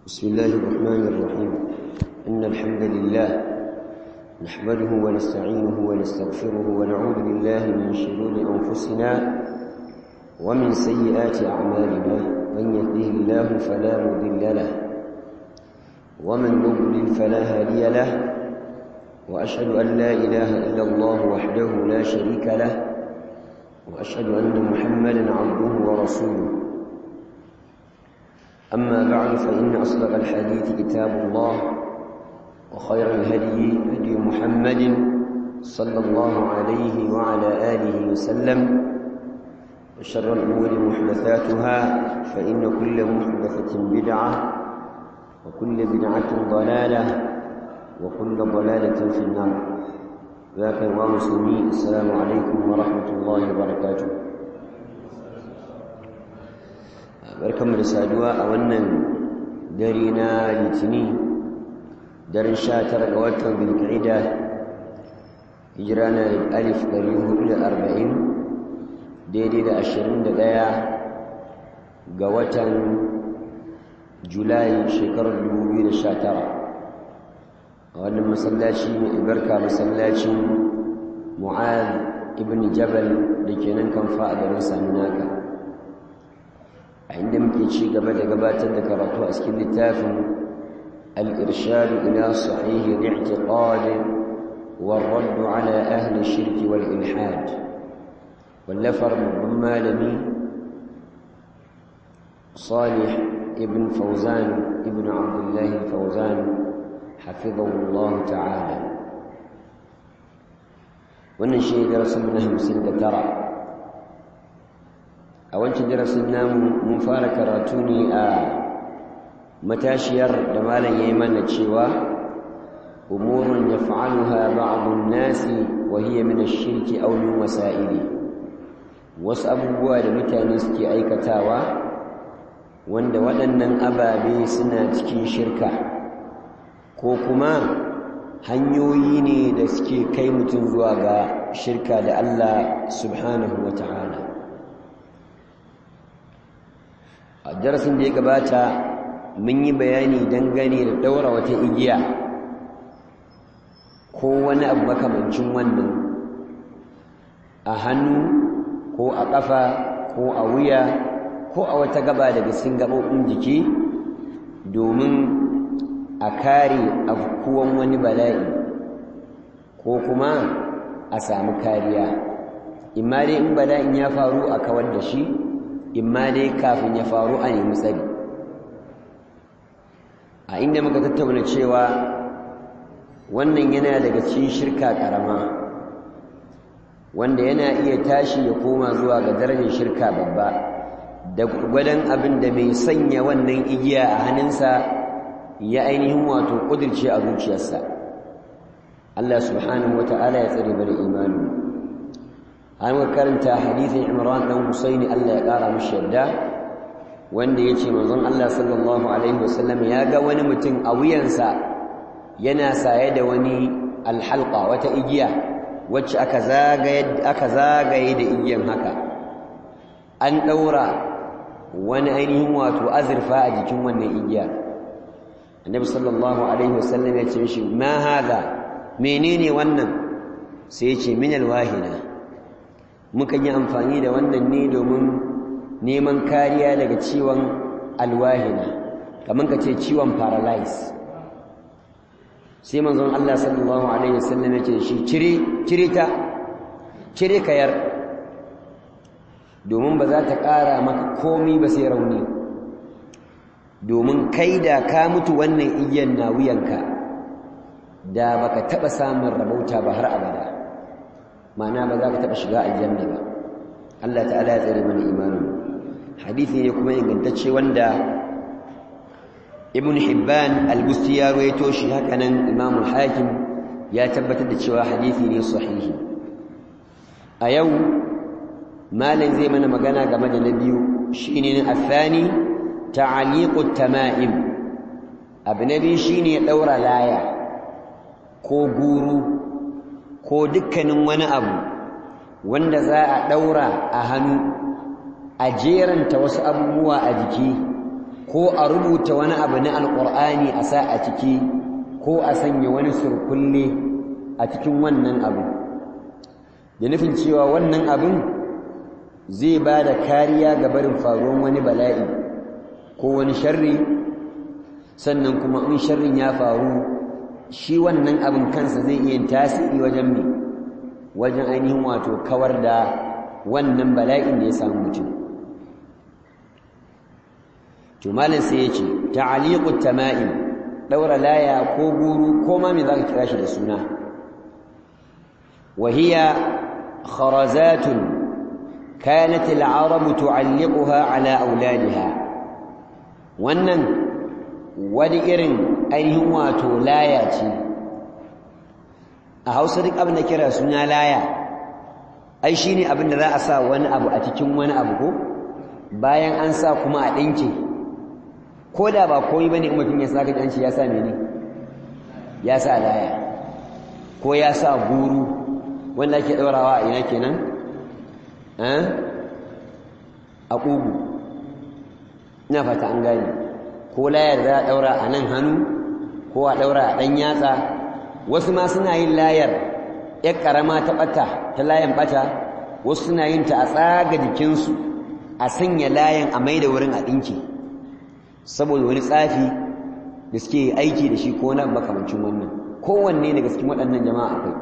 بسم الله الرحمن الرحيم إن الحمد لله نحمده ونستعينه ونستغفره ونعوذ بالله من شرور أنفسنا ومن سيئات أعمالنا من يهده الله فلا مضل له ومن يضلل فلا هادي له وأشهد أن لا إله إلا الله وحده لا شريك له وأشهد أن محمدا عبده ورسوله أما بعد فإن أصدق الحديث كتاب الله وخير الهدي هدي محمد صلى الله عليه وعلى آله وسلم وشر الأمور محدثاتها فإن كل محدثة بدعة وكل بدعة ضلالة وكل ضلالة في النار ذاك الله مسلمين السلام عليكم ورحمة الله وبركاته barkanmu da saduwa a wannan dare na litini daren sha tara ga watan bilka'ida hijira na alif ɗari hudu da arba'in daidai da ashirin da ɗaya ga watan julai shekarar dubu biyu da sha tara a wannan masallaci mai albarka masallacin mu'ad ibn jabal da ke nan kamfa a garin saminaka a inda muke ci gaba da gabatar da karatu a cikin littafin al-irshad ila sahih al-i'tiqad والرد على أهل الشرك والإلحاد واللفر من مالمي صالح ابن فوزان ابن عبد الله الفوزان حفظه الله تعالى wannan shi darasin na hamsin da tara a wancan darasin namu mun fara karatu ne a matashiyar da malam ya yi mana cewa umurun ya fa'aluha ba'adun nasi wa hiya min ash-shirki aw min wasa'ili wasu abubuwa da mutane suke aikatawa wanda waɗannan ababe suna cikin shirka ko kuma hanyoyi ne da suke kai mutum zuwa ga shirka da Allah subhanahu wa ta'ala a darasin da ya gabata mun yi bayani dangane da daura wata igiya ko wani abu makamancin wannan a hannu ko a ƙafa ko a wuya ko a wata gaba daga cikin gaɓoɓin jiki domin a kare afkuwan wani bala'i ko kuma a samu kariya imma dai in bala'in ya faru a kawar da shi imma dai kafin ya faru a nemi tsari a inda muka tattauna cewa wannan yana daga cikin shirka karama wanda yana iya tashi ya koma zuwa ga darajar shirka babba da gwadon abin da mai sanya wannan igiya a hannunsa ya ainihin wato kudirce a zuciyarsa Allah subhanahu wata'ala ya tsare bari imani an karanta hadithin Imran dan Husaini Allah ya kara mishi yadda wanda yace manzon Allah sallallahu alaihi wasallam ya ga wani mutum a wuyansa yana saye da wani alhalqa wata igiya wacce aka zagaye aka zagaye da igiyan haka an daura wani ainihin wato azurfa a jikin wannan igiya annabi sallallahu alaihi wasallam ya ce mishi ma hada menene wannan sai ya ce min alwahina mukan yi amfani da wannan ne domin neman kariya daga ciwon alwahina kamar ka ce ciwon paralyze sai manzon Allah sallallahu alaihi wasallam ya ce shi cire cire ta cire kayar domin ba za ta ƙara maka komi ba sai rauni domin kai da ka mutu wannan igiyan na wuyanka da baka taba samun rabauta ba har abada ma'ana ba za ka taba shiga aljanna ba Allah ta'ala ya tsare mana imanin hadisi ne kuma ingantacce wanda ibn hibban al-busti ya rawaito shi haka nan imam al-hakim ya tabbatar da cewa hadisi ne sahihi a yau malam zai mana magana game da na biyu shine na athani ta'aliqut tama'im abu na biyu shine daura laya ko guru ko dukkanin wani abu wanda za a daura a hannu a jeranta wasu abubuwa a jiki ko a rubuta wani abu na alƙur'ani a sa a ciki ko a sanya wani surkulle a cikin wannan abu da nufin cewa wannan abin zai ba da kariya ga barin faruwan wani bala'i ko wani sharri sannan kuma in sharrin ya faru shi wannan abin kansa zai iya tasiri wajen mai wajen ainihin wato kawar da wannan bala'in da ya samu mutum to malam sai ya ce ta'aliqut tama'im daura laya ko guru ko ma me zaka kira shi da suna wa hiya kharazatun kanat al-arab tu'alliquha ala auladiha wannan wani irin ainihin wato laya ce a Hausa duk abin da kira suna laya ai shine abin da za a sa wani abu a cikin wani abu ko bayan an sa kuma a dinke ko da ba komai bane in mutum ya saka janci ya sa mene ya sa laya ko ya sa guru wanda ake daurawa a ina kenan eh a kugu ina fata an gane ko layar za a daura a nan hannu ko a daura a dan yatsa wasu ma suna yin layar yar karama ta bata ta layan bata wasu suna yin ta a tsaga jikinsu a sanya layan a maida wurin a dinki saboda wani tsafi da suke aiki da shi ko na makamancin wannan kowanne daga cikin waɗannan jama'a akwai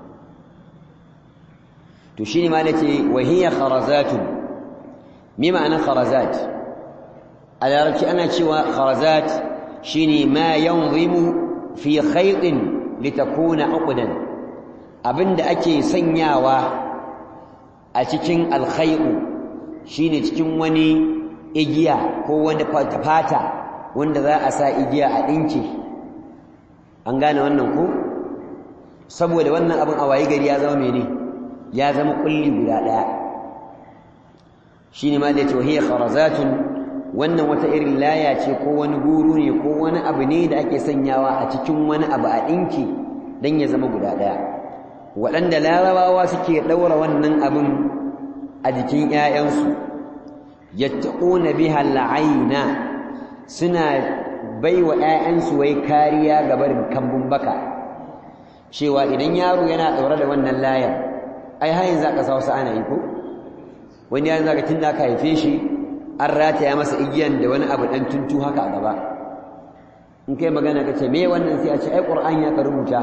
to shine ma nace wa hiya kharazatun me ma'anar kharazat a larabci ana cewa kharazat shine ma yanzimu fi khaytin litakuna uqdan abinda ake sanyawa a cikin alkhayru shine cikin wani igiya ko wani fata wanda za a sa igiya a ɗinki an gane wannan ko saboda wannan abin a waye gari ya zama mene ya zama kulli guda ɗaya shine ma da ce hiya kharazatun wannan wata irin laya ce ko wani guru ne ko wani abu ne da ake sanyawa a cikin wani abu a ɗinki don ya zama guda ɗaya waɗanda larabawa suke ɗaura wannan abin a jikin 'ya'yansu yattaquna biha al'aina suna baiwa ƴaƴansu wai kariya ga barin kambun baka cewa idan yaro yana daure da wannan layar ai har yanzu aka sa wasu ana yi ko wani yaron zaka tunda aka haife shi an rataya masa igiyan da wani abu dan tuntu haka a gaba in kai magana ka ce me wannan sai a ce ai qur'ani ya ka rubuta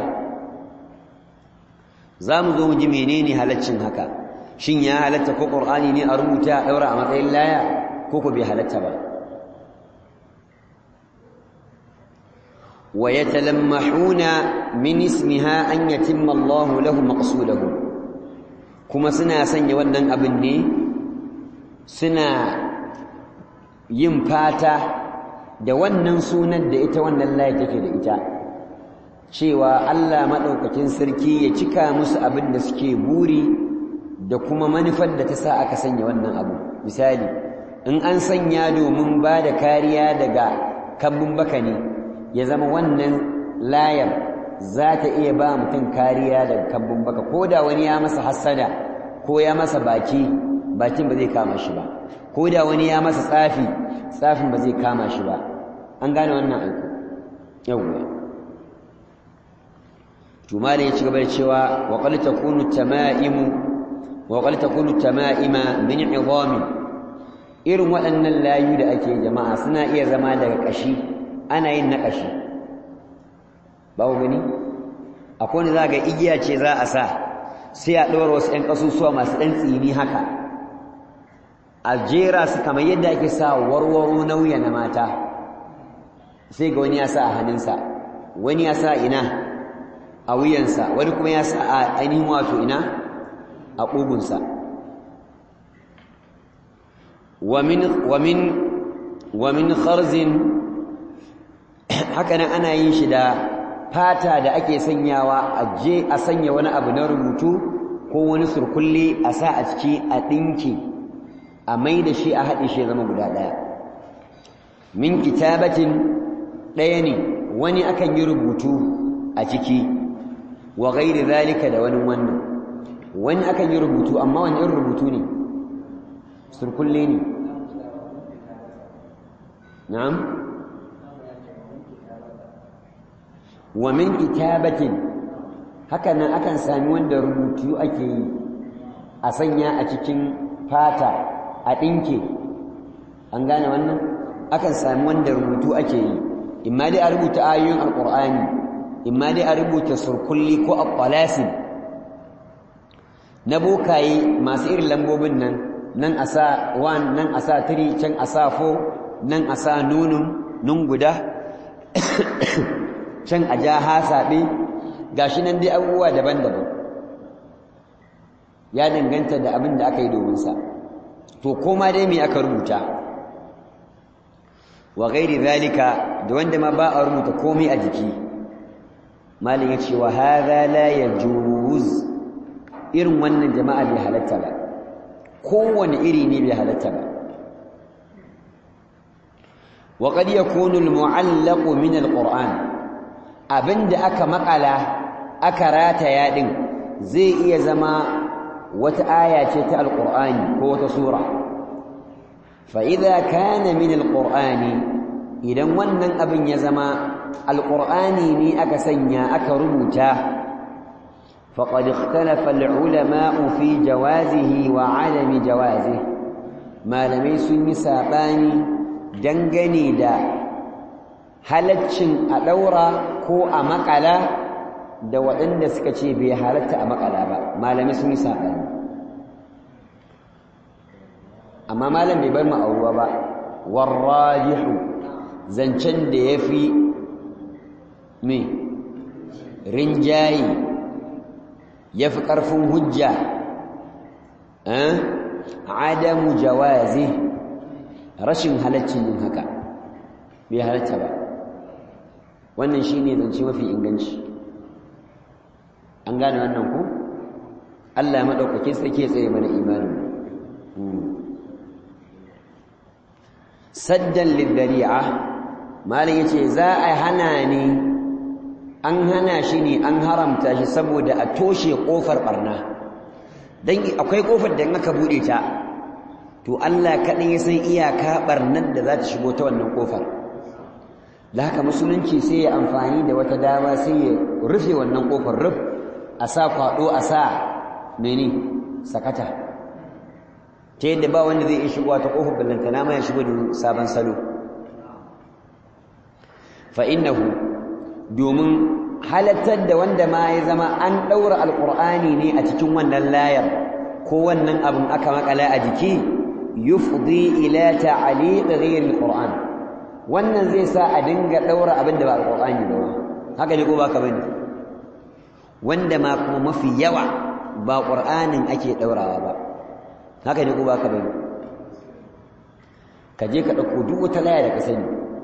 za mu zo mu ji menene halaccin haka shin ya halatta ko qur'ani ne a rubuta a daura a matsayin laya ko ko bai halatta ba wa yatalammahuna min ismiha an yatimma Allahu lahu maqsudahu kuma suna sanya wannan abin ne suna yin fata da wannan sunan da ita wannan laya take da ita cewa Allah madaukakin sarki ya cika musu abin da suke buri da kuma manufar da ta sa aka sanya wannan abu misali in an sanya domin ba da kariya daga kambun baka ne ya zama wannan layar za ta iya ba mutum kariya daga kambun baka ko da wani ya masa hassada ko ya masa baki bakin ba zai kama shi ba ko da wani ya masa tsafi tsafin ba zai kama shi ba an gane wannan aiko yawwa to malai ya ci gaba da cewa wa qad takunu tamaimu وقد تكون التمائم من عظام irin waɗannan layu da ake jama'a suna iya zama daga ƙashi ana yin na ƙashi babu gani akwai wani za ga igiya ce za a sa sai a ɗora wasu ‘yan ƙasusuwa masu ɗan tsini haka a jera su kamar yadda ake sa warwaro nauya na mata sai ga wani ya sa a hannunsa wani ya sa ina a wuyansa wani kuma ya sa a ainihin wato ina a ƙugunsa wa min kharzin hakanan ana yin shi da fata da ake sanyawa a je a sanya wani abu na rubutu ko wani surkulle a sa a ciki a ɗinki a mai da shi a haɗe shi zama guda ɗaya min kitabatin ɗaya ne wani akan yi rubutu a ciki wa gairi zalika da wani wannan wani akan yi rubutu amma wani irin rubutu ne surkulle ne na'am wa min kitabatin haka nan akan sami wanda rubutu ake yi a sanya a cikin fata a ɗinke an gane wannan akan sami wanda rubutu ake yi imma dai a rubuta ayoyin alƙur'ani imma dai a rubuta surkulli ko abbalasin na bokaye masu irin lambobin nan nan a sa 1 nan a sa 3 can a sa 4 nan a sa nunun nun guda can a ja hasaɓe gashi nan dai abubuwa daban-daban ya danganta da abin da aka yi domin sa to koma dai me aka rubuta wa gairi zalika da wanda ma ba a rubuta komai a jiki malin ya ce wa hadha la yajuz irin wannan jama'a bai halatta ba kowane iri ne bai halatta ba wa qad yakunu al-mu'allaq min al-qur'an abinda aka makala aka rataya din zai iya zama wata aya ce ta al-qur'ani ko wata sura fa idza kana min al-qur'ani idan wannan abin ya zama al-qur'ani ne aka sanya aka rubuta فقد اختلف العلماء في جوازه وعدم جوازه malamai sun yi saɓani dangane da halaccin a ɗaura ko a makala da waɗanda suka ce bai halatta a makala ba malamai sun yi saɓani amma malam bai bar ma'auruwa ba warrajihu zancen da ya fi mai rinjaye ya fi ƙarfin hujja adamu jawazi rashin halaccin yin haka bai halatta ba wannan shi ne zance mafi inganci an gane wannan ku allah maɗaukakin sarki ya tsaye mana imanin saddan liddari'a malin ya ce za a hana ni an hana shi ne an haramta shi saboda a toshe ƙofar ɓarna don akwai ƙofar da aka buɗe ta to Allah kaɗai ya san iyaka ɓarnar da za ta shigo ta wannan ƙofar da haka musulunci sai ya amfani da wata dama sai ya rufe wannan ƙofar ruf a sa kwaɗo a sa mene sakata ta yadda ba wanda zai iya shigowa ta ƙofar ballantana ma ya shigo da sabon salo fa innahu domin halattar da wanda ma ya zama an ɗaura alƙur'ani ne a cikin wannan layar ko wannan abin aka makala a jiki yufdi ila ta'liq ghayr alquran wannan zai sa a dinga ɗaura abin da ba alqur'ani ba haka ne ko ba ka bane wanda ma kuma mafi yawa ba qur'anin ake ɗaurawa ba haka ne ko ba ka bane ka je ka ɗauko duk wata laya da ka sani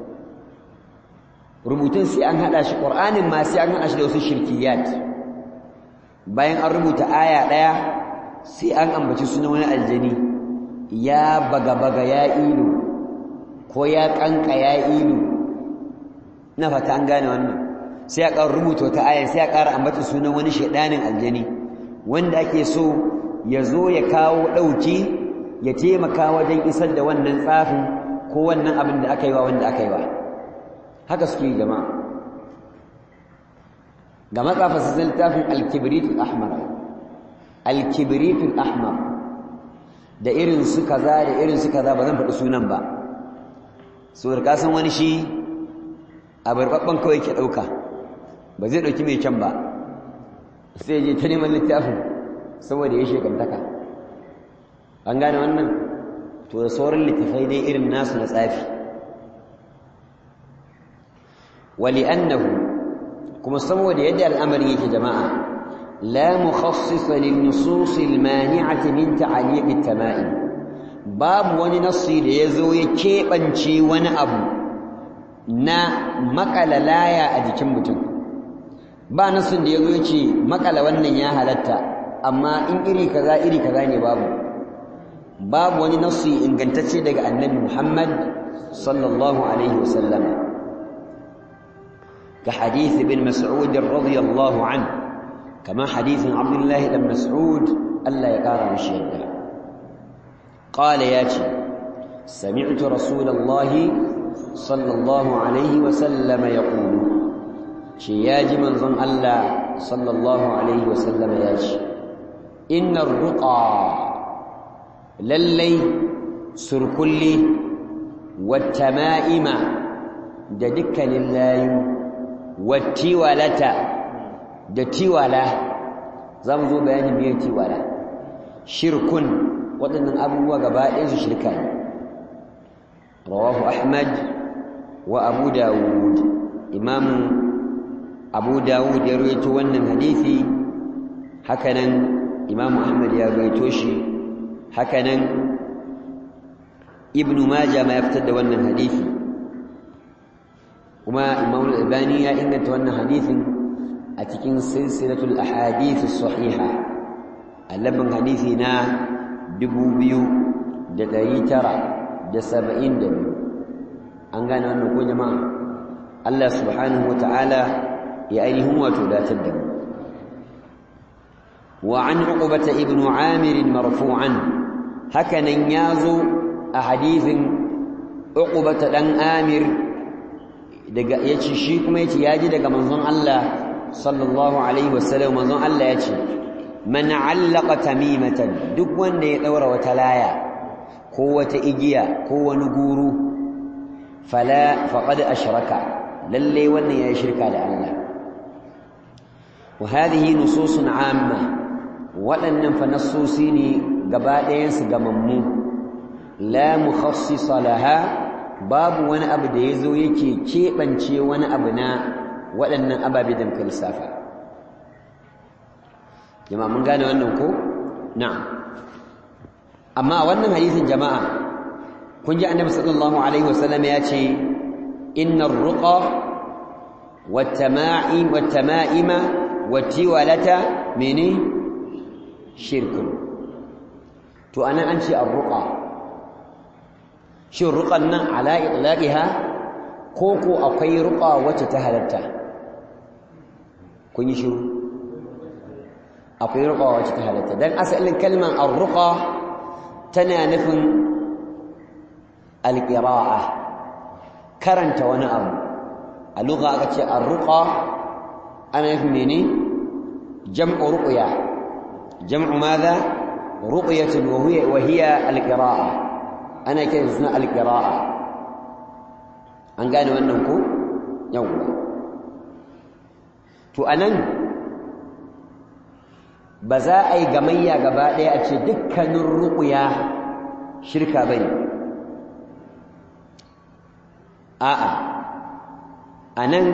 rubutun sai an hada shi qur'anin ma sai an hada shi da wasu shirkiyat bayan an rubuta aya daya sai an ambaci sunan wani aljani ya baga baga ya ilu ko ya kanka ya ilu na fata an gane wannan sai a ƙara rubuta wata aya sai a ƙara ambaci sunan wani shedanin aljani wanda ake so ya zo ya kawo dauki ya taimaka wajen isar da wannan tsafin ko wannan abin da aka yi wa wanda aka yi wa haka suke jama'a ga matsafa su zai littafin alkibritul ahmar alkibritul ahmar da irin su kaza da irin su kaza ba zan faɗi sunan ba so da kasan wani shi a barbabban kawai ke ɗauka ba zai ɗauki mai can ba sai je ta neman littafin saboda ya shekantaka an gane wannan to da sauran littafai dai irin nasu na tsafi ولأنه كما سموا يد الأمر يا جماعة لا مخصص للنصوص المانعة من تعليق التمائم باب وني نصي da yazo ya kebance wani abu na makala laya a jikin mutum ba nasin da yazo yace makala wannan ya halatta amma in iri kaza iri kaza ne babu babu wani nasi ingantacce daga annabi Muhammad sallallahu alaihi wasallam كحديث ابن مسعود رضي الله عنه كما حديث عبد الله بن مسعود ألا يقارن الشهداء قال ياتي سمعت رسول الله sallallahu alaihi wasallam ya ƙulu ce ya ji manzon Allah sallallahu alaihi wasallam ya ce innar ruqa lallai surkulli wata ma'ima da dukkanin layu wattiwalata da tiwala za mu zo bayanin biyar tiwala shirkun waɗannan abubuwa gaba ɗaya su shirka ne rawahu ahmad wa abu dawud imamu abu dawud ya rawaito wannan hadisi hakanan imamu ahmad ya rawaito shi hakanan ibnu majah ma ya fitar da wannan hadisi kuma imamu al-albani ya inganta wannan hadisin a cikin silsilatul ahadith as-sahiha allabin hadisi na 2972 an gane wannan ko jama'a Allah subhanahu wataala ya ainihin wato datar da mu wa an uqbata ibn amir marfu'an hakanan yazo a hadisin uqbata dan amir daga yace shi kuma yace yaji daga manzon Allah sallallahu alaihi wasallam manzon Allah yace man allaqa tamimatan duk wanda ya daura wata laya ko wata igiya ko wani guru fala faqad ashraka lalle wannan yayi shirka da Allah wa hadhihi nususun amma waɗannan fa nassosi ne gaba ɗayan su gamammu la mukhassisa laha babu wani abu da yazo yake keɓance wani abu na waɗannan ababe da muka lissafa jama'a mun gane wannan ko na'am amma wannan hadisin jama'a kun ji annabi sallallahu alaihi wasallam ya ce innar ruqa wattama'im wattama'ima wattiwalata mene shirkun to anan an ce ar-ruqa shin ruqan nan ala itlaqiha ko ko akwai ruqa wacce ta halatta kun yi shiru akwai ruqa wacce ta halatta dan asalin kalman ar-ruqa tana nufin al-qira'a karanta wani abu a lugha aka ce ar-ruqa ana nufin mene jam'u ruqya jam'u madha ruqyatun wa hiya wa hiya al-qira'a ana kiran suna al-qira'a an gane wannan ko yawwa to anan ba za a yi gamayya gaba ɗaya a ce dukkanin ruƙuya shirka ba ne a'a a nan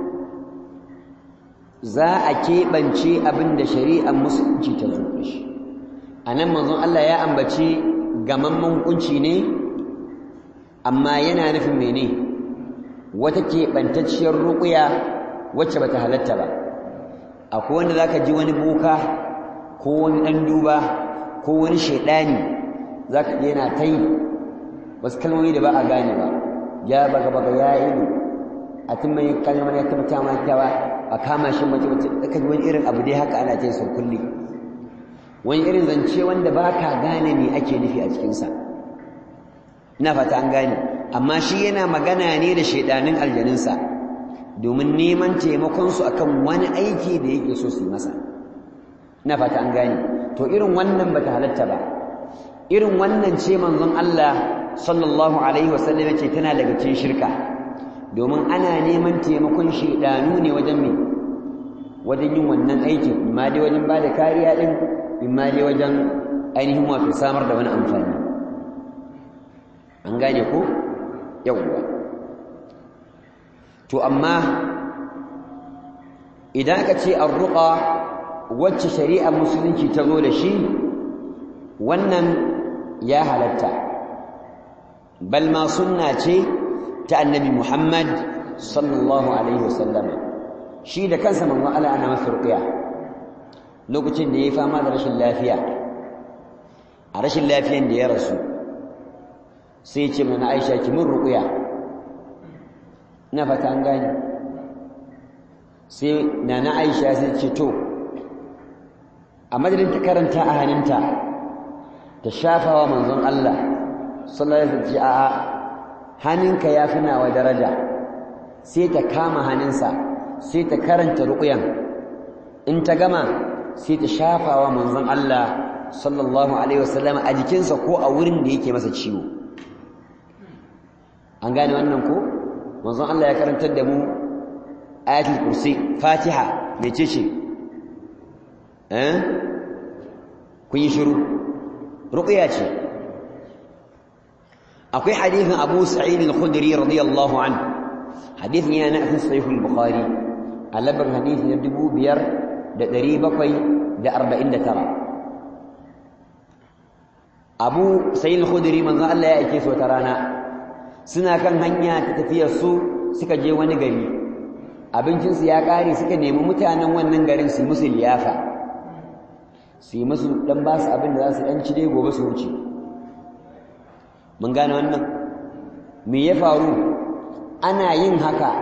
za a keɓance abin da shari'ar musulunci ta zo shi a nan manzon Allah ya ambaci gamamman hukunci ne amma yana nufin mene wata keɓantacciyar ruƙuya wacce ba ta halatta ba akwai wanda za ka ji wani boka ko wani ɗan duba ko wani shaidani za ka yana ta yi wasu kalmomi da ba a gane ba ya baga baga ya ido a tun mai kalmar ya tabbata ma kyawa a kama shi mace mace aka ji wani irin abu dai haka ana ta yi sau kulli wani irin zance wanda ba ka gane me ake nufi a cikinsa ina fata an gane amma shi yana magana ne da shaidanin aljaninsa domin neman taimakonsu akan wani aiki da yake so su yi masa ina fata an gane to irin wannan bata halatta ba irin wannan ce manzon Allah sallallahu alaihi wasallam yace tana daga cikin shirka domin ana neman taimakon shedanu ne wajen me wajen yin wannan aikin imma dai wajen bada kariya din imma dai wajen ainihin wato samar da wani amfani an gane ko yawwa to amma idan aka ce arruqa wacce shari'ar musulunci ta zo da shi wannan ya halatta bal ma sunna ce ta annabi Muhammad sallallahu alaihi wasallam shi da kansa manzo Allah ana masa ruqya lokacin da yayi fama da rashin lafiya a rashin lafiyan da ya rasu sai ce mana Aisha ki mun ruqya na fata an gani sai nana Aisha sai ce to a madadin ta karanta a hannunta ta shafawa manzon Allah sallallahu alaihi wasallam a'a hannunka ya fi nawa daraja sai ta kama hannunsa sai ta karanta ruƙuyan in ta gama sai ta shafawa manzon Allah sallallahu alaihi wasallam a jikinsa ko a wurin da yake masa ciwo an gane wannan ko manzon Allah ya karantar da mu ayatul kursi fatiha mece ce eh kun yi shiru ruqya ce akwai hadithin Abu Sa'id al-Khudri radiyallahu anhu hadithin yana cikin sahih al-Bukhari a labar hadisi na 5749 Abu Sa'id al-Khudri manzo Allah ya aike su wata rana suna kan hanya ta tafiyar su suka je wani gari abincinsu ya ƙare suka nemi mutanen wannan garin su musu liyafa su yi musu dan ba su abin da za su ɗan ci dai gobe su wuce mun gane wannan me ya faru ana yin haka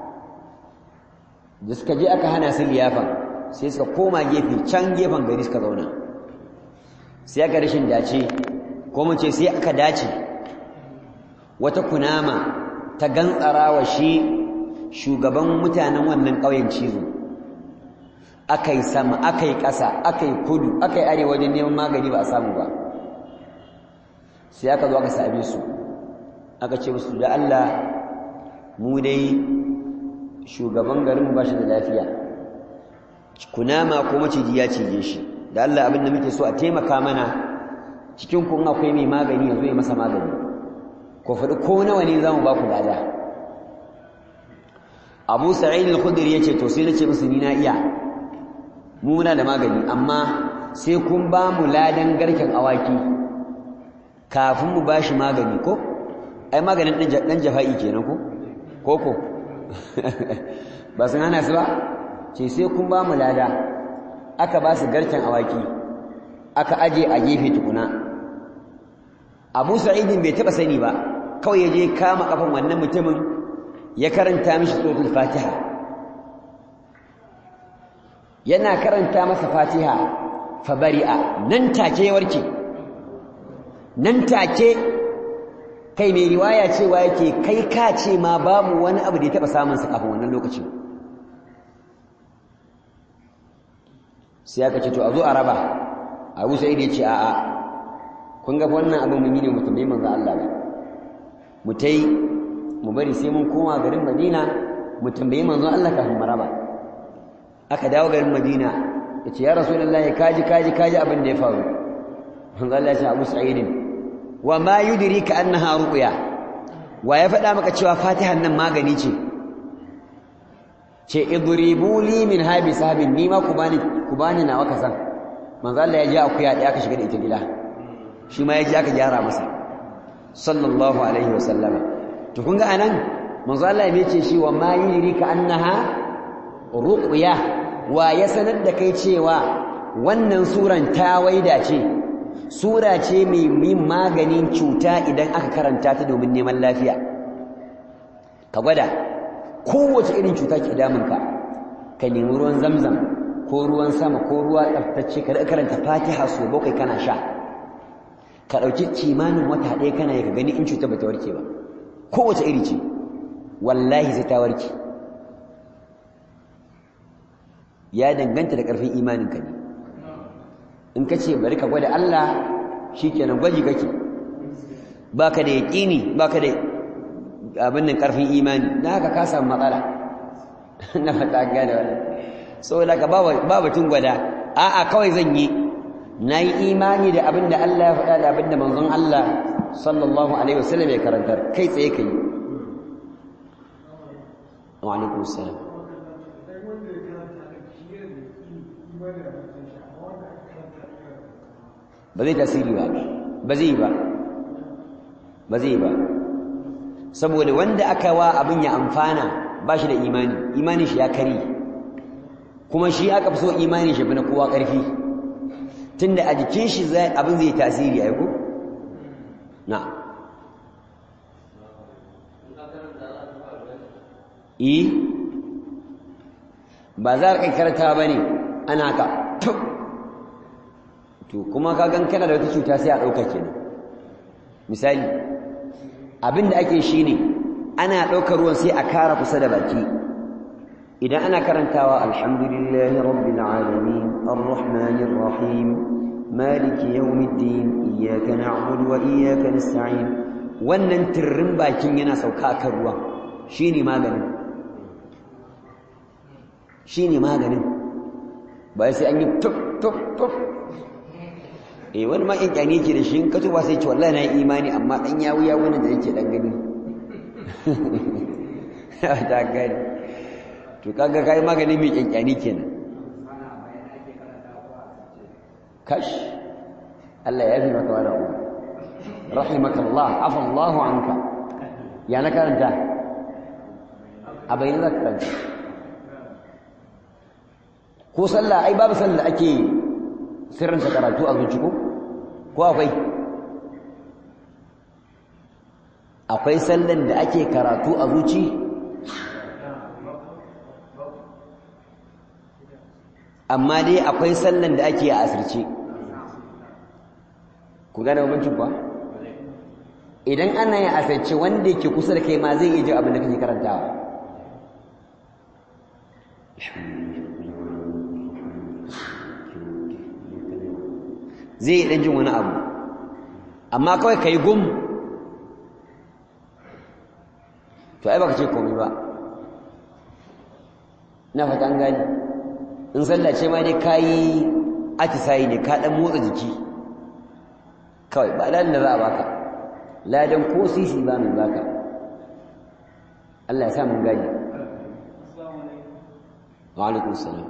da suka je aka hana su liyafan sai suka koma gefe can gefen gari suka zauna sai aka rashin dace ko mu ce sai aka dace wata kunama ta gantsara wa shi shugaban mutanen wannan ƙauyen cizo aka yi sama aka yi ƙasa aka yi kudu aka yi arewa wajen neman magani ba a samu ba sai aka zo aka same su aka ce musu da Allah mu dai shugaban garin ba shi da lafiya kunama ko maciji ya cije shi da Allah abin da muke so a taimaka mana cikin kun akwai mai magani yanzu ya masa magani ko faɗi ko nawa ne za mu ba ku lada abu sa'id al-khudri yace to sai nace musu ni na iya mu muna da magani amma sai kun ba mu ladan garken awaki kafin mu bashi magani ko ai maganin dan jafa'i kenan ko koko ba sun hana su ba ce sai kun ba mu lada aka ba su garken awaki aka aje a gefe tukuna abu sa'idin bai taba sani ba kawai ya je kama kafan wannan mutumin ya karanta mishi suratul fatiha yana karanta masa fatiha fa bari'a nan take ya warke nan take kai mai riwaya cewa yake kai ka ce ma babu wani abu da ya taba samun sa kafin wannan lokacin sai aka ce to a zo a raba abu sai ya ce a'a kun ga wannan abin mun yi ne mutum bai manzo Allah ba mu tai mu bari sai mun koma garin Madina mu tambayi manzo Allah kafin mu raba aka dawo garin Madina yace ya rasulullahi kaji kaji kaji abin da ya faru manzo Allah ya ce Abu Sa'id wa ma yudrika annaha ruqya wa ya faɗa maka cewa Fatihan nan magani ce ce idribu li min habi sahabin ni ma ku bani ku bani nawa kasan manzo Allah ya ji akuya da aka shiga da ita gida shi ma ya ji aka gyara masa sallallahu alaihi wasallama to kun ga anan manzo Allah ya ce shi wa ma yurika annaha ruqya wa ya sanar da kai cewa wannan suran ta waida ce sura ce mai yin maganin cuta idan aka karanta ta domin neman lafiya ka gwada kowace irin cuta ke damunka ka nemi ruwan zamzam ko ruwan sama ko ruwa tsaftace ka karanta fatiha so bakwai kana sha ka ɗauki kimanin wata ɗaya kana yi ka gani in cuta bata warke ba kowace iri ce wallahi sai ta warke ya danganta da ƙarfin imaninka ne in ka ce bari ka gwada Allah shi kenan gwaji kake ba ka da yaƙini ba ka da abin nan ƙarfin imani na haka ka samu matsala na fata gane wani saboda ka ba batun gwada a'a kawai zan yi na yi imani da abin da Allah ya faɗa da abin da manzon Allah sallallahu alaihi wasallam ya karantar kai tsaye ka yi wa alaikum salam ba zai tasiri ba ba zai ba ba zai ba saboda wanda aka wa abin ya amfana ba shi da imani imani shi ya kari kuma shi aka fi so imani shi fi na kowa ƙarfi tunda a jikin shi abin zai tasiri a ko na yi ba za ka karanta ba ne ana ka to kuma ka gan kana da wata cuta sai a ɗauka kenan misali abin da ake shi ne ana ɗaukar ruwan sai a kara kusa da baki idan ana karantawa alhamdulillahi rabbil alamin arrahmanir rahim maliki yawmiddin iyyaka na'budu wa iyyaka nasta'in wannan tirrin bakin yana sauka kan ruwan shine maganin shine maganin ba sai an yi tuk tuk tuk eh wani ma in kyani ke da shi in ka tuba sai ce wallahi na yi imani amma dan yawu yawu ne da yake dan gani ta gani to kaga kai magani mai kyankyani kenan kash Allah ya fi maka wani abu rahimakallah afa Allah anka ya na karanta a bayyana zaka karanta ko sallah ai babu sallah ake sirrinta karatu a zuci ko ko akwai akwai sallan da ake karatu a zuci amma dai akwai sallan da ake a asirce ku gane bambancin kuwa idan ana yin asirce wanda yake kusa da kai ma zai iya ji abin da kake karantawa zai yi ɗan jin wani abu amma kawai ka yi gum to ai baka ce komai ba na fata an gani in sallah ce ma dai ka yi atisayi ne ka ɗan motsa jiki kawai ba ladan da za a baka ladan ko sisi ba mai baka Allah ya sa mun gani wa alaikun salam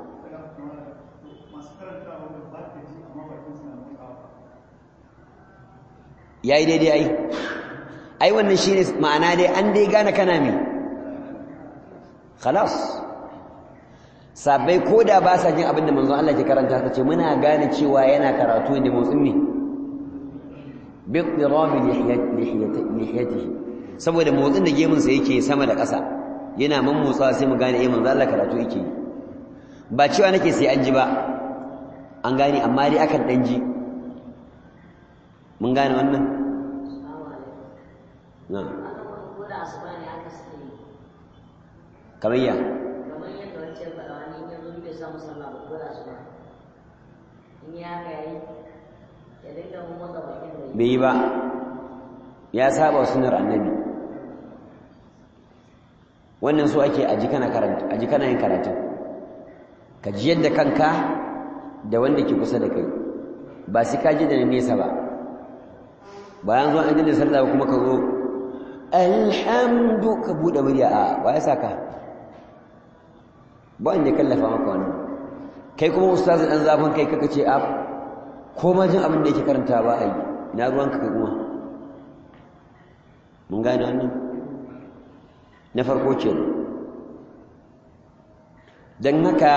ya yi daidai ai ai wannan shi ne ma'ana dai an dai gane kana mai khalas sabai ko da ba sa jin abin da manzon Allah ke karanta ta ce muna gane cewa yana karatu da motsin ne bi qirami lihiyatihi saboda motsin da gemunsa yake sama da ƙasa yana man motsa sai mu gane eh manzon Allah karatu yake ba cewa nake sai an ji ba an gane amma dai akan dan ji mun gane wannan na kamar ya kamar yadda wancan faɗa wani in yanzu bai samu sallah ba ko da su ba in ya haka yayi ya dinga mun motsa bakin da bai yi ba ya saba sunar annabi wannan so ake aji kana karanta aji kana yin karatu ka ji yadda kanka da wanda ke kusa da kai ba sai ka ji da nesa ba bayan zuwa an da sallah kuma ka zo alhamdu ka bude murya a ba ya saka ba inda kallafa maka wannan kai kuma ustazu dan zafin kai kaka ce a ko ma jin abin da yake karanta ba ai na ruwanka kai kuma mun gane wannan na farko ce dan haka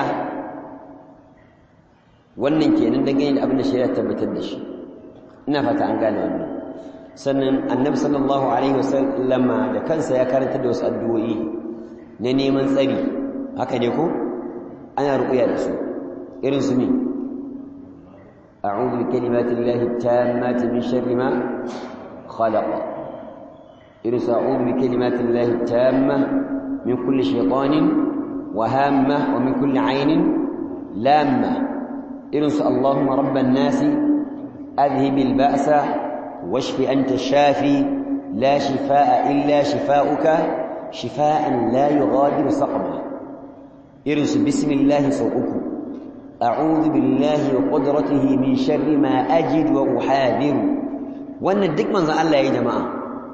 wannan kenan dangane da abin da shari'a tabbatar da shi ina fata an gane wannan sannan annabi sallallahu alaihi wasallama da kansa ya karanta da wasu addu'o'i na neman tsari haka ne ko ana ruƙuya da su irin su ne a'udhu bi kalimati llahi tammati min sharri ma khalaqa irin su a'udhu bi kalimati llahi tamma min kulli shaytanin wa hamma wa min kulli aynin lamma irin su allahumma rabban nasi adhhibil ba'sa واشف أنت الشافي لا شفاء إلا شفاؤك شفاء لا يغادر سقما ارس بسم الله سوءك أعوذ بالله وقدرته من شر ما أجد وأحاذر وأن الدك من ذا الله يا جماعة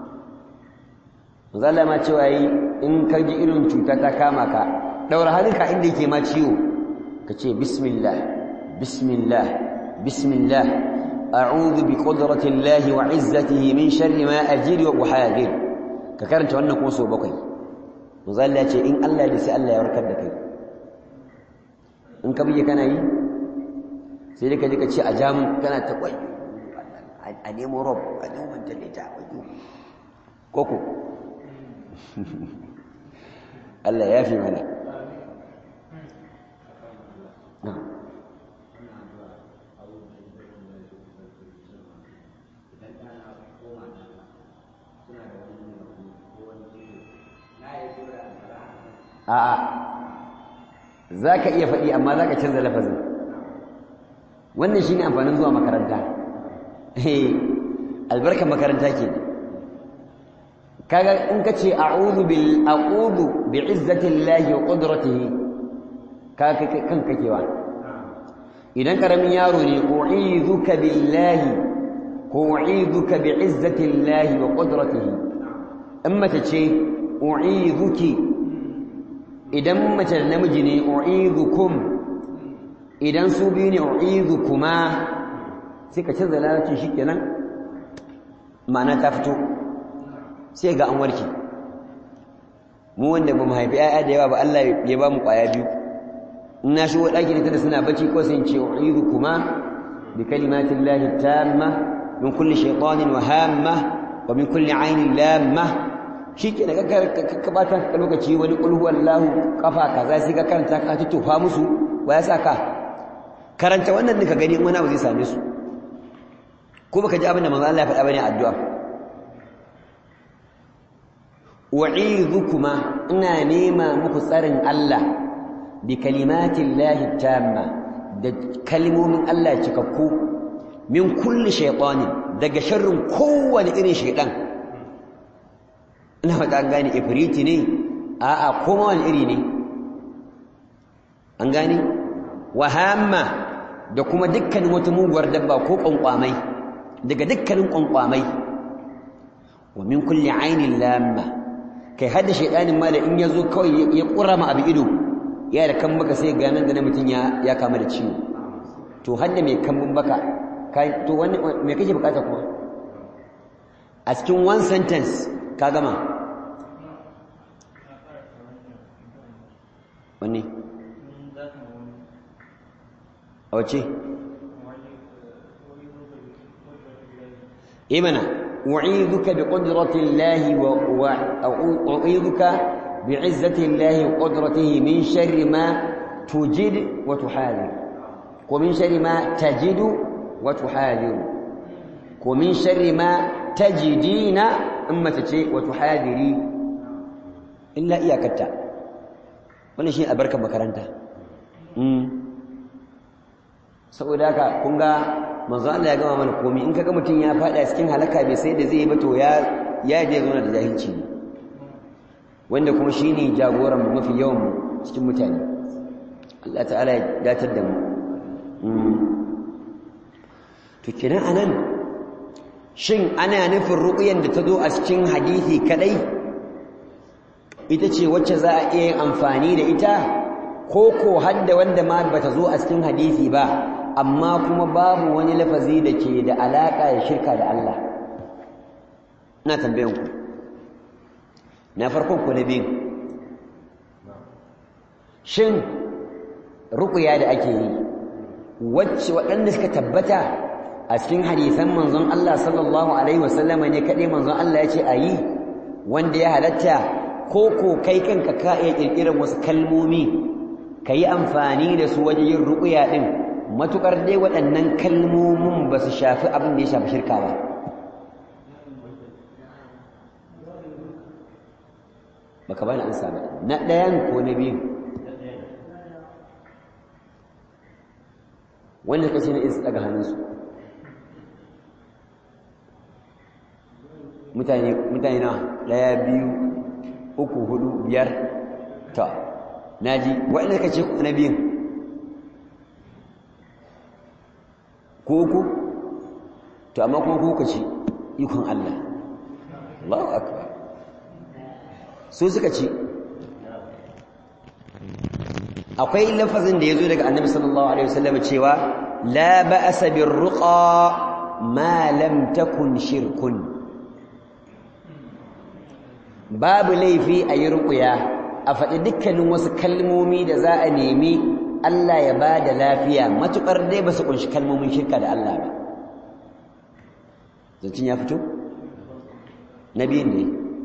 ذا ما تشوي إن كجي إرن تشوتا كامك دور هذيك عندك ما تشيو كتشي بسم الله بسم الله بسم الله أعوذ بقدرة الله وعزته من شر ما أجري وأحاذر ككرنت wannan kuma so bakwai manzo Allah ce in Allah ya sai Allah ya warkar da kai in ka bige kana yi sai dai ka je ka ce a jamu kana ta kwai a nemo rob a nemo mantalita wajo koko Allah ya fi mana na'am suna da wani a'a za ka iya faɗi amma za ka canza lafazin wannan shi ne amfanin zuwa makaranta albarkar makaranta ke kaga in ka ce a'udhu bil a'udhu bi izzatillahi wa qudratihi ka kan kakewa idan karamin yaro ne u'idhuka billahi ko u'idhuka bi izzatillahi wa qudratihi in mace ce u'idhuki idan mace da namiji ne u'idhukum idan su biyu ne u'idhukuma sai ka canza larabcin shikenan ma'ana ta fito sai ga an warke mu wanda ba mu haifi ƴaƴa da yawa ba Allah ya ba mu ƙwaya biyu in na shigo ɗaki ne tada suna bacci ko sai in ce u'idhukuma bi kalimatin lahi tamma min kulli shaytanin wa hamma wa min kulli ainin lamma shi ke daga ka bata ka lokaci wani ƙulhu wallahu kafa kaza sai ka karanta ka tutufa musu wa ya saka karanta wannan ka gani wani abu zai same su ko baka ji abin da manzo Allah ya faɗa bane addu'a wa'idhukuma ina nema muku tsarin Allah bi kalimatin lahi tamma da kalmomin Allah cikakku min kulli shaytanin daga sharrin kowane irin shaytan ina fata an gane ifriti ne a'a kuma wani iri ne an gane wahamma da kuma dukkanin wata muguwar dabba ko kwankwamai daga dukkanin kwankwamai wa min kulli ainin lamma kai hadda shaydanin ma da in yazo kawai ya kurama abu ido ya da kan baka sai ganin da mutum ya ya kama da ciwo to hadda mai kambun baka kai to wani me kake bukata kuma a cikin one sentence ka gama wanne a wace imana u'idhuka bi qudrati llahi wa u'idhuka bi izzati llahi wa qudratihi min sharri ma tujid wa tuhadir ko min sharri ma tajidu wa tuhadir ko min sharri ma tajidina in mace ce wa tuhadiri illa iyakatta wannan shi albarkar makaranta saboda haka kun ga manzo Allah ya gama mana komai in kaga mutum ya fada cikin halaka bai sai da zai ba to ya ya je zauna da jahilci ne wanda kuma shine jagoran mu mafi yawan mu cikin mutane Allah ta'ala ya datar da mu to kenan anan shin ana nufin ruqyan da ta zo a cikin hadisi kadai ita ce wacce za a iya yin amfani da ita ko ko hadda wanda ma bata zo a cikin hadisi ba amma kuma babu wani lafazi da ke da alaka da shirka da Allah ina tambayan ku na farkon ku na biyu shin ruqya da ake yi wacce waɗanda suka tabbata a cikin hadisan manzon Allah sallallahu alaihi wasallama ne kaɗai manzon Allah ya ce a yi wanda ya halatta ko ko kai kanka ka iya ƙirƙirar wasu kalmomi ka yi amfani da su wajen yin ruƙuya ɗin matuƙar dai waɗannan kalmomin ba su shafi abin da ya shafi shirka ba baka bani an sami na ɗayan ko na biyu wanda ka ce na isa daga hannunsu mutane mutane na ɗaya biyu uku hudu biyar ta naji waɗanda ka ce na biyun ko uku to amma kuma kuka ci ikon Allah Allahu akbar su suka ci akwai lafazin da yazo daga Annabi sallallahu alaihi wasallam cewa la ba'sa birruqa ma lam takun shirkun babu laifi a yi ruƙuya a faɗi dukkanin wasu kalmomi da za a nemi Allah ya ba da lafiya matuƙar dai ba su ƙunshi kalmomin shirka da Allah ba zancin ya fito? na biyun ne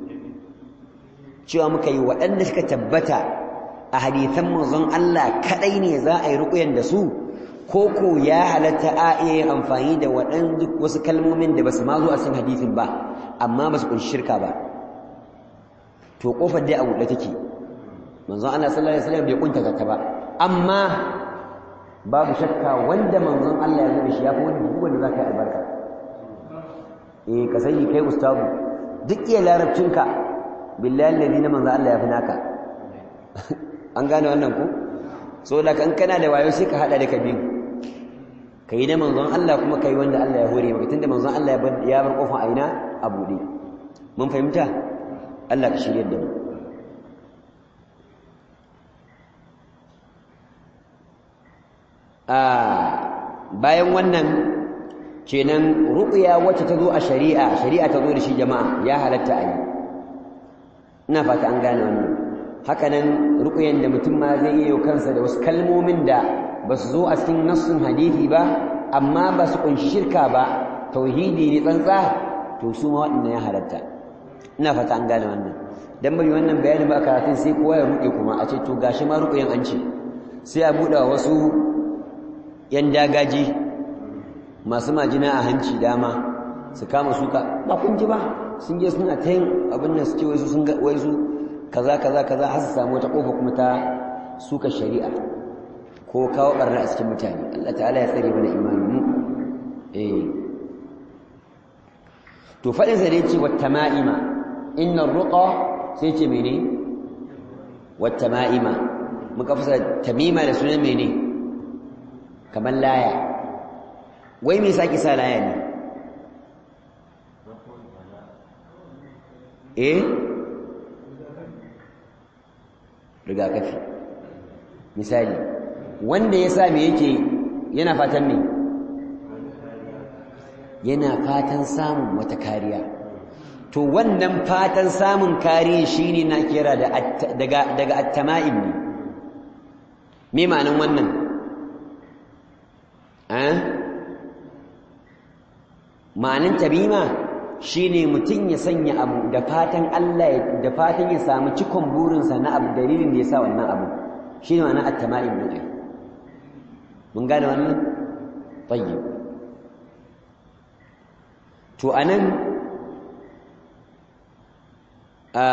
cewa muka yi waɗanda suka tabbata a hadithan manzon Allah kaɗai ne za a yi ruƙuyan da su ko ko ya halatta a iya yin amfani da waɗanda wasu kalmomin da ba su ma zo a cikin hadithin ba amma ba su ƙunshi shirka ba to ƙofar dai a buɗe take manzon Allah sallallahu alaihi wasallam bai kuntata ta ba amma babu shakka wanda manzon Allah ya zo da shi yafi wanda duk wanda zaka yi albarka eh ka sani kai ustazu duk iya larabcinka billahi alladhi na manzon Allah ya fi naka an gane wannan ko so da kan kana da wayo sai ka hada da kabiyu kai da manzon Allah kuma kai wanda Allah ya hore maka tunda manzon Allah ya bar ya bar kofar aina a bude mun fahimta Allah ka shirye da mu a bayan wannan kenan ruqya wacce ta zo a shari'a shari'a ta zo da shi jama'a ya halatta a yi ina fata an gane wannan haka nan ruqyan da mutum ma zai yi kansa da wasu kalmomin da ba su zo a cikin nassun hadisi ba amma ba su kunshi shirka ba tauhidi ne tsantsa to su ma waɗannan ya halatta ina fata an gane wannan dan bai wannan bayani ba karatun sai kowa ya ruɗe kuma a ce to gashi ma ruqyan an ce sai a buɗe wasu yan dagaji masu majina a hanci dama su kama suka ba kun ji ba sun je suna ta yin abin nan su ce wai su sun ga wai su kaza kaza kaza har su samu wata kofa kuma ta suka shari'a ko kawo barna a cikin mutane Allah ta'ala ya tsare mana imani mu eh to fadin sa da yace wattama'ima innar ruqa sai ce mene wattama'ima muka fasa tamima da sunan mene kamar laya wai me saki sa laya ne eh rigakafi misali wanda ya sa me yake yana fatan me yana fatan samun wata kariya to wannan fatan samun kariya shine na kira da daga daga at-tama'im ne me ma'anan wannan eh ma'anan tabima shine mutum ya sanya abu da fatan Allah da fatan ya samu cikon burinsa na abu dalilin da ya sa wannan abu shine ma'ana at-tama'im din mun gane wannan tayyib to anan a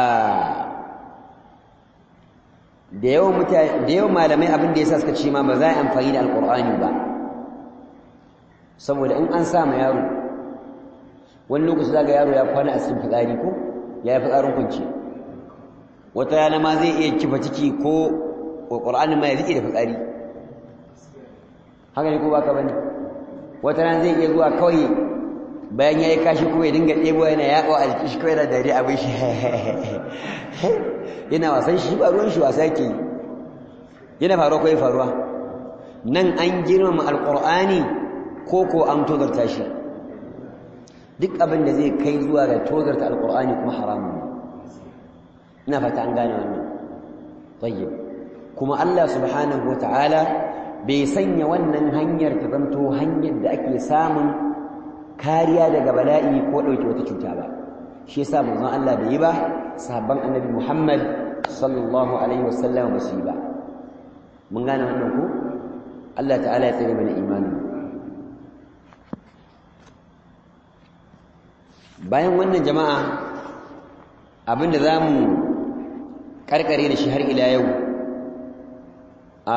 da yawan mutane da yawan malamai abin da yasa suka ce ma ba za a amfani da alqur'ani ba saboda in an sa ma yaro wani lokaci zaga yaro ya kwana a cikin fitsari ko ya yi fitsarin kunci wata rana ma zai iya kifa ciki ko ƙur'anin ma ya zike da fitsari haka ne ko baka bane wata rana zai iya zuwa kawai bayan ya yi kashi kuma ya dinga ɗebo yana yaƙo a jikin shi kawai da dare abin shi yana wasan shi ba ruwan shi wasa ke yi yana faruwa ko ya faruwa nan an girmama alƙur'ani ko ko an tozarta shi duk abin da zai kai zuwa ga tozarta alkur'ani kuma haramun ina fata an gane wannan tayyib kuma Allah subhanahu wata'ala bai sanya wannan hanyar ta zanto hanyar da ake samun kariya daga bala'i ko dauke wata cuta ba shi yasa manzon Allah bai yi ba sahabban annabi Muhammad sallallahu alaihi wasallam ba su yi ba mun gane wannan ko Allah ta'ala ya tsare mana imani bayan wannan jama'a abinda za mu karkare da shi har ila yau a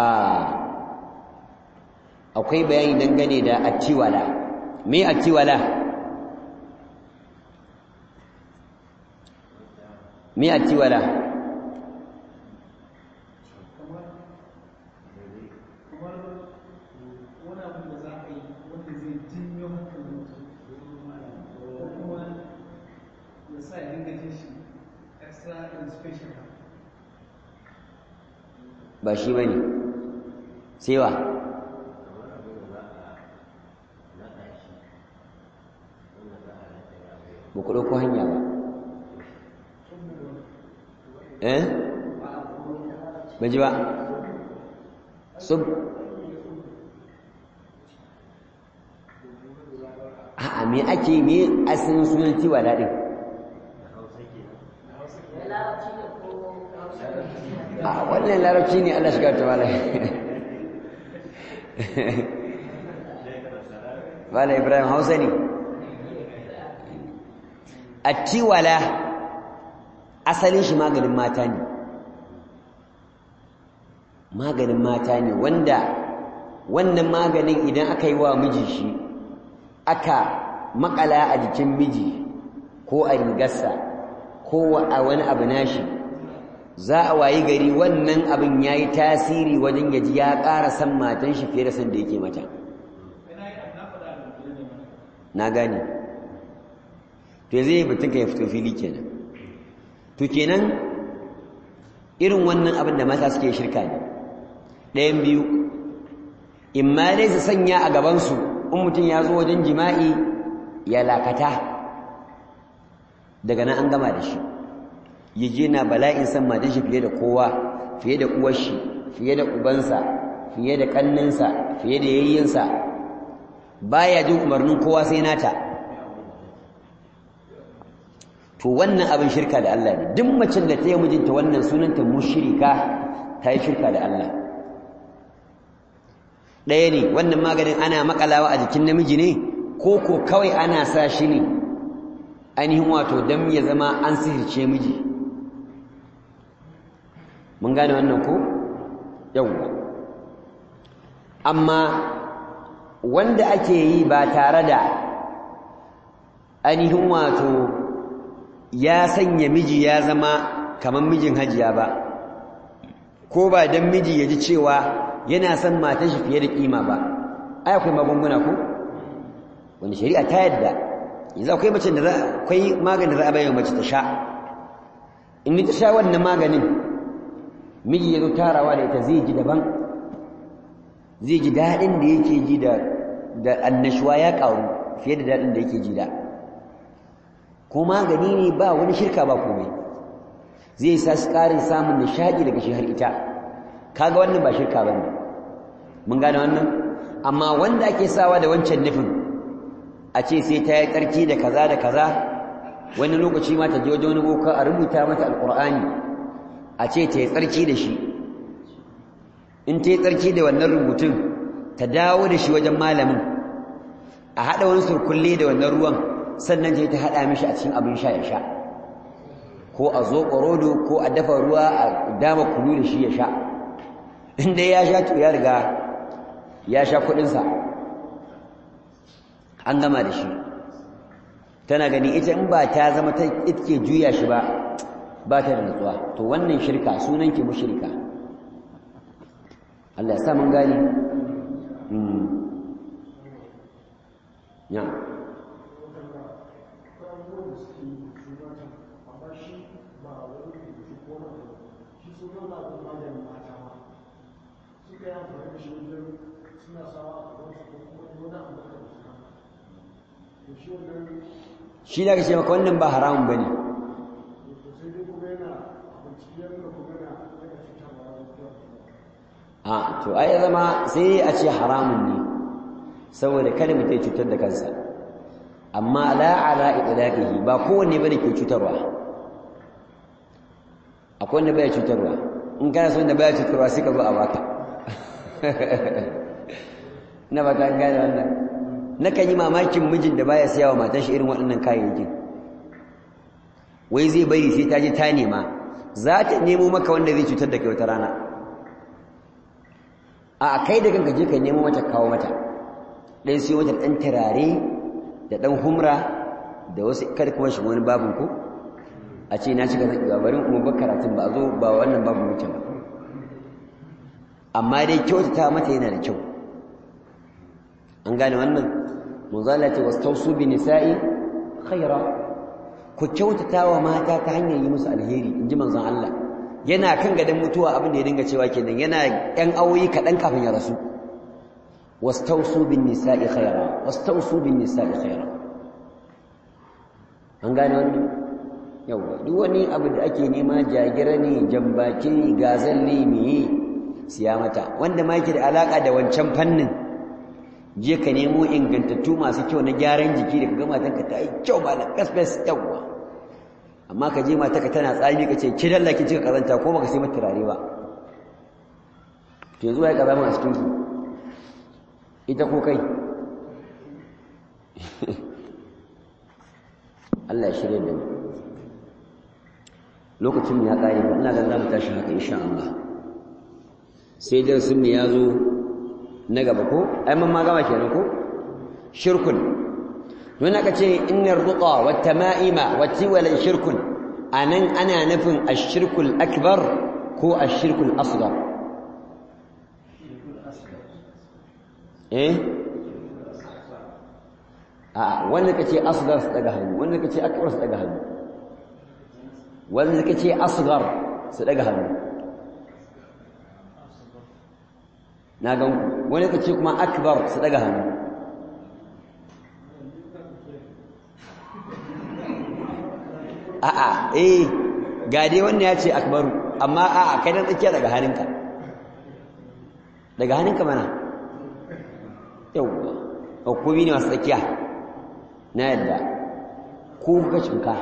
akwai bayani dangane da attiwala me attiwala me attiwala ba shi ba ne sai wa ba ku ɗauko hanya ba eh ba ji ba sub a'a me ake me asalin sunan tiwa daɗin a wannan larabci ne Allah shiga ta mala mala ibrahim hausa ne attiwala asalin shi maganin mata ne maganin mata ne wanda wannan maganin idan aka yi wa miji shi aka makala a jikin miji ko a rigarsa ko a wani abu nashi za a wayi gari wannan abin ya yi tasiri wajen yaji ya ƙara san matan shi fiye da san da yake mata na gane to zai yi batun ka ya fito fili kenan to kenan irin wannan abin da mata suke shirka ne ɗayan biyu in ma dai su sanya a gabansu in mutum ya zo wajen jima'i ya lakata daga nan an gama da shi ya je na bala'in san matan shi fiye da kowa fiye da uwar shi fiye da ubansa fiye da kanninsa fiye da yayyinsa baya jin umarnin kowa sai nata to wannan abin shirka da Allah ne duk macen da ta yi mijinta wannan sunanta mushrika ta yi shirka da Allah ɗaya ne wannan maganin ana makalawa a jikin namiji ne ko ko kawai ana sa shi ne ainihin wato don ya zama an sihirce miji mun gane wannan ko yawwa amma wanda ake yi ba tare da ainihin wato ya sanya miji ya zama kamar mijin hajiya ba ko ba don miji ya ji cewa yana son matan shi fiye da kima ba ai akwai magunguna ko wanda shari'a ta yadda yanzu akwai mace da za akwai maganin da za a bayyana mace ta sha in ta sha wannan maganin miji ya zo tarawa da ita zai ji daban zai ji daɗin da yake ji da da annashuwa ya ƙaru fiye da daɗin da yake ji da ko magani ne ba wani shirka ba komai zai sa su ƙarin samun nishaɗi daga shi har ita kaga wannan ba shirka ba ne mun gane wannan amma wanda ake sawa da wancan nufin a ce sai ta yi tsarki da kaza da kaza wani lokaci ma ta je wajen wani boka a rubuta mata alƙur'ani a ce ta yi tsarki da shi in ta yi tsarki da wannan rubutun ta dawo da shi wajen malamin a haɗa wani surkulle da wannan ruwan sannan ta ta haɗa mishi a cikin abin sha ya sha ko a zo ƙwarodo ko a dafa ruwa a dama kunu da shi ya sha inda ya sha to ya riga ya sha kuɗinsa an gama da shi tana gani ita in ba ta zama ta itke juya shi ba ba ta da nutsuwa to wannan shirka sunan ki mushrika Allah ya sa mun gani ya shi da ce maka wannan ba haramun bane a to ai zama sai a ce haramun ne saboda kada mutum cutar da kansa amma la ala idlaqihi ba kowanne bane ke cutarwa akwai wanda baya cutarwa in kana son da baya cutarwa sai ka zo a baka na ba ta gane wannan nakan yi mamakin mijin da baya siya wa matar shi irin waɗannan kayayyakin wai zai bari sai ta je ta nema za ta nemo maka wanda zai cutar da kai wata rana a kai da kanka je ka nemo mata kawo mata ɗan siyo mata ɗan turare da ɗan humra da wasu kada kuma shi wani babin ko a ce na cika zaki barin kuma ba karatun ba a zo ba wannan babu mutum ba amma dai kyautata mata yana da kyau an gane wannan munzala ce wastausu bi nisa'i khaira ku kyautata wa mata ta hanyar yi musu alheri in ji manzon Allah yana kan gadon mutuwa abin da ya dinga cewa kenan yana yan awoyi kaɗan kafin ya rasu wastausu bin nisa'i khaira wastausu bin nisa'i khaira an gane wannan yawa duk wani abu da ake nema jagira ne jambaki ne gazal ne meye siya mata wanda ma yake da alaka da wancan fannin je ka nemo ingantattu masu kyau na gyaran jiki da ka ga matanka ta yi kyau ba na kasfes yawa amma ka je matanka tana tsami ka ce ki dalla ki cika kazanta ko baka sai mata turare ba to yanzu ya kaza a cikin ku ita ko kai Allah ya shirye da mu lokacin ya kare ba ina ga za mu tashi haka insha Allah sai darasin mu ya zo na gaba ko ai mun ma gama kenan ko shirkun don aka ce innar ruqa wat tama'ima wat tiwala shirkun anan ana nufin ash-shirkul akbar ko ash-shirkul asghar eh a wanda kace asghar su daga hannu wanda kace akbar su daga hannu wanda kace asghar su daga hannu na gan ku wani kace kuma akbar su daga hannu a'a eh ga dai wannan ya ce akbaru amma a'a kai dan tsakiya daga hannunka daga hannunka mana yauwa hukumi ne masu tsakiya na yadda ko kuka cinka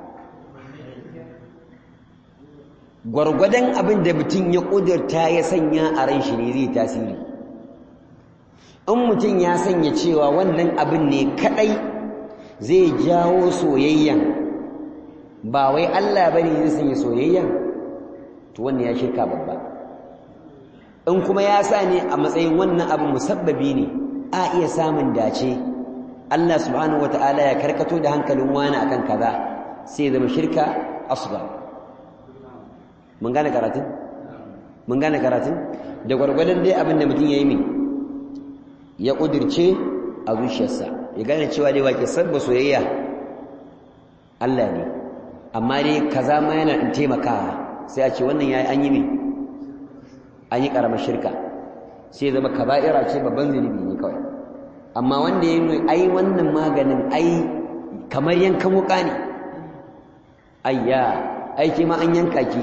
gwargwadon abin da mutum ya ƙudurta ya sanya a ran shi ne zai tasiri in mutum ya sanya cewa wannan abin ne kaɗai zai jawo soyayyan ba wai Allah bane zai sanya soyayyan to wannan ya shirka babba in kuma ya sa ne a matsayin wannan abu musabbabi ne a iya samun dace Allah subhanahu wata'ala ya karkato da hankalin wani akan kaza sai zama shirka asghar mun gane karatun mun gane karatun da gwargwadon dai abin da mutum ya yi min ya kudirce a zuciyarsa ya gane cewa dai wake sabba soyayya Allah ne amma dai kaza ma yana in taimakawa sai a ce wannan yayi an yi min an yi karamar shirka sai zama kaba'ira ce babban zunubi ne kawai amma wanda ya yi ai wannan maganin ai kamar yankan wuka ne ayya aiki ma an yanka ki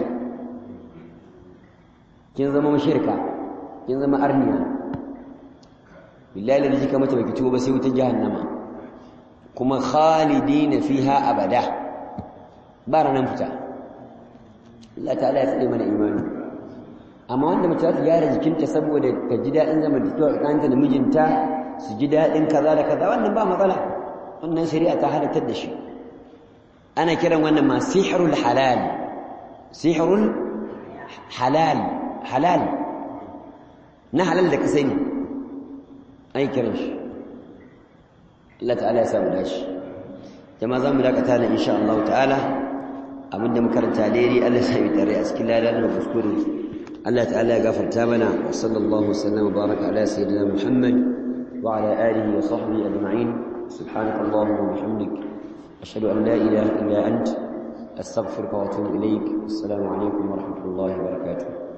kin zama mashirka kin zama arniya billahi da jika mata baki tuba sai wutar jahannama kuma khalidina fiha abada ba ranan fita Allah ta'ala ya tsare mana imani amma wanda mace za ta gyara jikinta saboda ta ji daɗin zamantakewa tsakaninta da mijinta su ji daɗin kaza da kaza wannan ba matsala wannan shari'a ta halartar da shi ana kiran wannan ma sihrul halal sihrul halal halal na halal da ka sani ai kiran shi Allah ta'ala ya samu dashi jama'a za mu dakata na insha Allah ta'ala abinda makaranta daidai Allah ya yi tare a cikin ladan da kuskure Allah ta'ala ya gafarta mana wa sallallahu wasallam wa baraka ala sayyidina Muhammad wa ala alihi wa sahbihi ajma'in subhanaka allahumma wa bihamdik ashhadu an la ilaha illa ant astaghfiruka wa atubu ilaik assalamu alaikum wa rahmatullahi wa barakatuh